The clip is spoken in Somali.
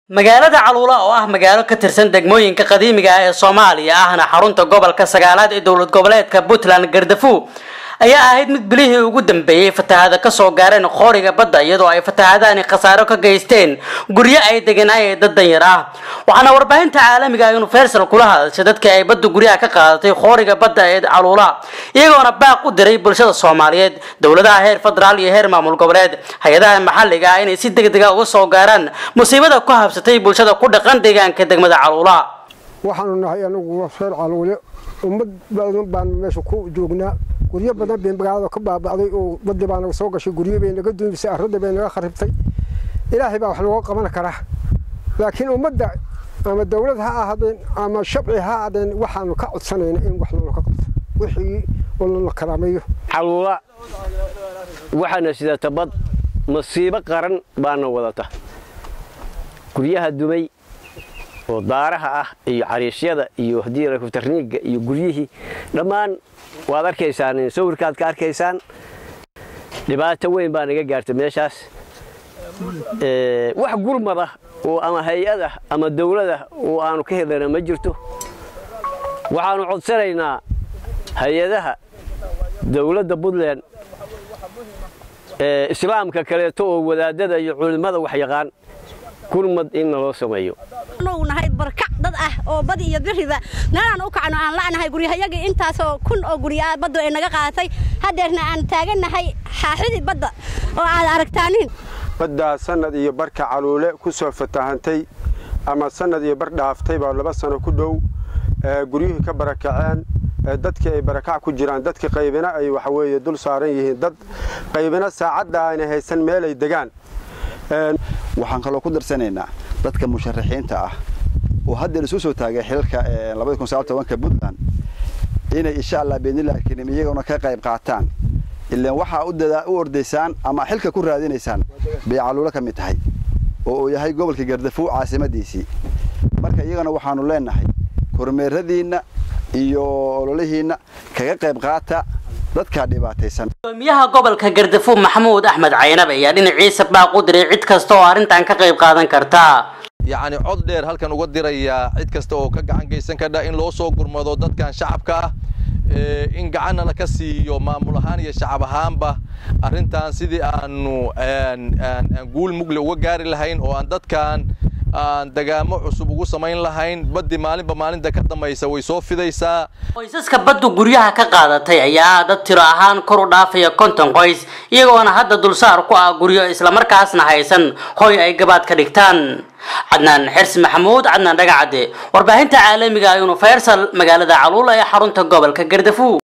magaalada caluula oo ah magaalo ka tirsan degmooyinka qadiimiga ah ee soomaaliya ahna xarunta gobolka sagaalaad ee dowlad goboleedka puntland gardafu ayaa ahayd mid bilihii ugu dambeeyey fatahaada kasoo gaareen qooriga badda iyadoo ay fatahaadaani khasaaro ka geysteen guryo ay deganaayeen dad danyar ah waxaana warbaahinta caalamiga ah universal kula hadashay dadkii ay badda guryaha ka qaadatay qooriga badda ee caluula iyagoona baaq u diray bulshada soomaaliyeed dowladaha heer federaal iyo heer maamul goboleed hay-adaha maxalliga ah inay si deg dega uga soo gaaraan musiibada ku habsatay bulshada ku dhaqan deegaanka degmada caluula waxaanu nahay anagu reer caluule ummad badan baan meesha ku joognaa guryo badan bay magaalada ka baaba'day oo badii baa naga soo gashay guryo bay naga duumisay arradii bay naga kharibtay ilaahay baa wax nooga qaban karaa laakiin ummadda ama dawlad ha ahaadeen ama shabci ha ahaadeen waxaanu ka codsanayna in wax loola ka qabto wixii la karaameeyo caluula waxaana sidata bad masiibo qaran baana wadata guryaha dumay oo daaraha ah iyo cariishyada iyo haddii tarniiga iyo guryihii dhammaan waad arkaysaan sawirkaad ka arkaysaan dhibaato weyn baa naga gaartay meeshaas wax gurmada oo ama hay-ada ama dawlada oo aanu ka helana ma jirto waxaanu codsanaynaa hay-adaha dawladda puntland islaamka kaleeto oo wadaadada iyo culimmada wax yaqaan gurmad in naloo sameeyo nahay barkac dad ah oo badi iyo biriba meelaan u kacno aan la'nahay guryahayagii intaasoo kun oo gurya baddu ay naga qaadatay haddeerna aan taagannahay xaaxidii badda oo aad aragtaanin baddaa sannad iyo barka caluule ku soo fatahantay ama sannad iyo bar dhaaftay baa laba sano ku dhow guryuhii ka barakaceen dadkii ay barakac ku jiraan dadkii qaybina ay waxa weeye dul saaran yihiin dad qaybina saacadda aanay haysan meel ay degaan waxaan kaloo ku darsanaynaa dadka musharaxiinta ah oo haddeer isu soo taagay xilalka puntland inay insha allah biidnillahi kariim iyagoona ka qayb qaataan ilaan waxaa u ordaysaan ama xilka ku raadinaysaan bay caluulo ka mid tahay oo uu yahay gobolka gardafuw caasimadiisii marka iyagana waxaanu leenahay kormeeradiinna iyo ololihiinna kaga qayb qaata dadkaa dhibaataysan gudoomiyaha gobolka gardafuw maxamuud axmed caynab ayaa dhinaciisa baaq u diray cid kasta oo arrintan ka qayb qaadan karta yacni cod dheer halkan uga dirayaa cid kasta oo ka gacan geysan kardha in loo soo gurmado dadkan shacabka ah in gacanna laka siiyo maamul ahaan iyo shacab ahaanba arrintan sidii aanu guul mugle uga gaari lahayn oo aan dadkan aan dagaamo cusub ugu samayn lahayn baddi maalinba maalinta ka dambaysa way soo fidaysaa qoysaska baddu guryaha ka qaadatay ayaa dad tiro ahaan kor u dhaafaya konton qoys iyagoona hadda dulsaar ku ah guryo islamarkaasna haysan hoy ay gabaad ka dhigtaan cadnaan xirsi maxamuud cadnaan dhagacadde warbaahinta caalamiga universal magaalada caluula ee xarunta gobolka gardafuw